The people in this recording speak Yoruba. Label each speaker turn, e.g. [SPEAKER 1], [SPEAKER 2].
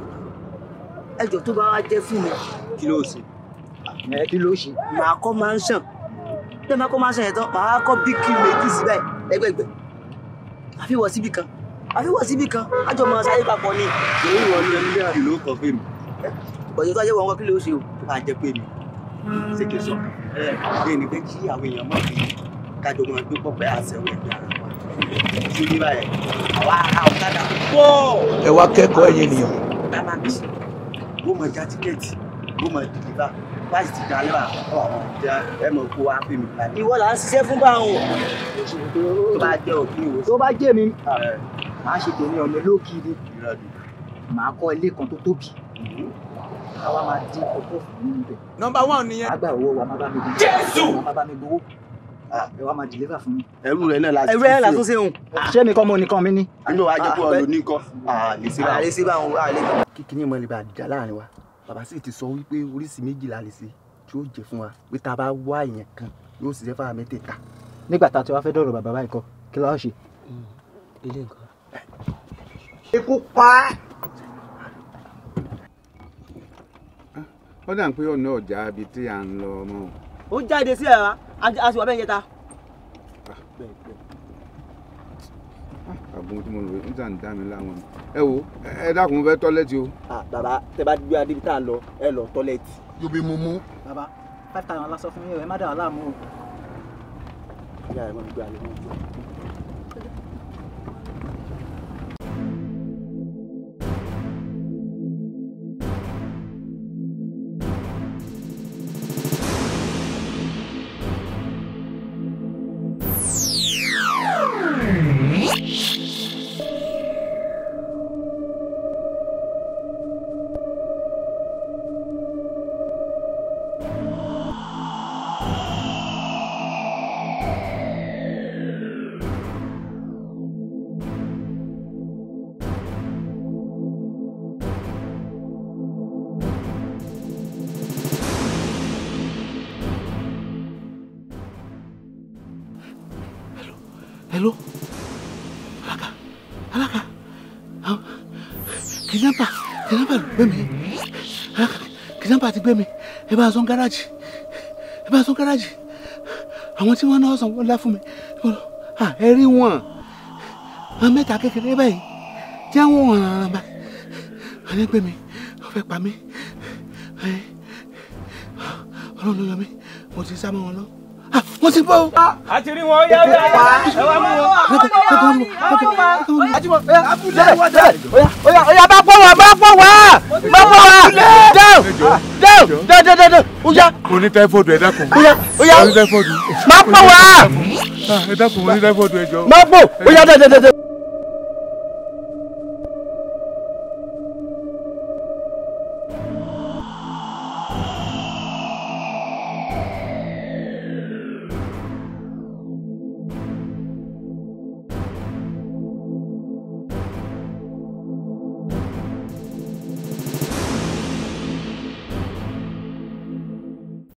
[SPEAKER 1] ẹjọ́ tó bá wá jẹ́ fún mi
[SPEAKER 2] kí ló ṣe ẹ kí ló ṣe
[SPEAKER 1] màá kọ́ máa ń sàn tẹ́ máa kọ́ máa ń sàn yẹn tán màá kọ́ bíkì méjì síbẹ̀ ẹgbẹ̀gbẹ̀ àfi wọ̀ síbì kan àfi wọ̀ síbì kan àjọ máa sáré papọ̀ ni
[SPEAKER 2] lórí wọn ní ẹni náà ló kọ pé mi
[SPEAKER 1] bọ̀dé tó ajẹ́ wọn kọ́ kí ló ṣe o
[SPEAKER 2] tó bá jẹ pé mi ṣé kí n sọ ẹ ẹ ní pé kí àwọn èèyàn mọ̀ pé kájọ máa gbé pọpẹ àṣẹwò ẹgbẹ́ ara wa ṣé ní báyẹn àwa àwọn kádà pọ̀
[SPEAKER 3] ẹ wá kẹ́kọ̀ọ́ ẹ̀yin ènìyàn
[SPEAKER 2] bàbá mi mo mọ já tíkẹ́ẹ̀tì mo mọ dìlíbà láti ti dalẹ́ wa ọ àwọn ìjà ẹ mọ̀ kó wá pè mí kalẹ̀
[SPEAKER 1] ìwọ là ń ṣiṣẹ́ fún báwọn
[SPEAKER 2] tó bá jẹ́ òfin ìwòsàn
[SPEAKER 4] tó bá jẹ́ mi
[SPEAKER 2] ẹ̀
[SPEAKER 4] màá ṣe tèmi ọ̀nà lókì ni
[SPEAKER 2] ìrọ̀lẹ́
[SPEAKER 4] màá kọ́ ilé kan tó tóbi àwa máa dín ọkọ̀ fún mi níbẹ̀
[SPEAKER 3] nọmba one nìyẹn.
[SPEAKER 4] àgbà owó wa má bá mi gbowó jésù má bá mi gbowó ẹ wá máa deliver fún mi.
[SPEAKER 2] ẹrú rẹ náà láti
[SPEAKER 1] ẹrú ẹ̀ là tún ṣe òun
[SPEAKER 4] ṣé mi kọ́ mo nìkan mi ní.
[SPEAKER 2] nínú wa jẹ́ pé ọ̀lọ́ ní kọ́ lè ṣe
[SPEAKER 1] àlè sí báwọn àlè
[SPEAKER 2] kíkiní mọ́ níbi àdìjà láàrin wa bàbá sì ti sọ wípé oríṣi méjì la lè ṣe tí ó jẹ fún wa pé tá a bá wá èèyàn kan yóò ṣiṣẹ́ fáwọn mẹ́tẹ̀ẹ̀ta
[SPEAKER 4] nígbà tá a ti wá fẹ́ dọ̀rọ̀ bàbá báyìí kọ́ kí ló wá ṣe.
[SPEAKER 1] ilé nǹkan.
[SPEAKER 4] ikú pa
[SPEAKER 5] ó dà pé ọ̀nà ọ̀jà ibi tí à ń lọ ọmọ o.
[SPEAKER 1] ó jáde sí ẹ̀rá a sì wà bẹ́ẹ̀ yẹta.
[SPEAKER 5] àbùn tí mo lò ń tàn dá mi láwọn ni. ẹ wo ẹ dákun mo fẹ́ tọ́lẹ́tì o.
[SPEAKER 1] bàbá tẹ bá gbé adébi tá a lọ ẹ lọ tọ́lẹ̀tì.
[SPEAKER 3] yóò bí mu mú.
[SPEAKER 4] bàbá five thousand lásán fún yín ẹ má dà wà láàmú o.
[SPEAKER 1] ìyá rẹ mọ̀ gbé alẹ́ mọ̀ gbé.
[SPEAKER 3] hello alaka alaka àwọn kìnìún kìnìún ló gbé mi alaka kìnìún ti gbé mi ẹ bá a sọ gáràjì ẹ bá a sọ gáràjì àwọn tí wọn náà sọ wọn lá fún mi Ah, ẹ rí wọn àwọn mẹ́ta kékeré báyìí tí àwọn wọn ràn án bá wọn ní gbé mi wọn fẹ́ pa mí Ẹ, Ọlọ́run ló yọ mí mo ti sá mọ́ wọn lọ Ah, wọ́n ti bọ́ o.
[SPEAKER 6] àti rí wọn yá yá yá ẹ wá mú wọn.
[SPEAKER 4] oya oya bá pọ̀ wá bá pọ̀ wá bá pọ̀ wá down down down down down down oya
[SPEAKER 5] mo ní táífọ̀dù ẹ dákun.
[SPEAKER 4] oya oya
[SPEAKER 5] mo ní táífọ̀dù.
[SPEAKER 4] bá pọ̀ wá
[SPEAKER 5] ẹ dákun mo ní táífọ̀dù ẹjọ́.
[SPEAKER 4] má pò ó yá dẹ́dẹ́dẹ́dẹ́.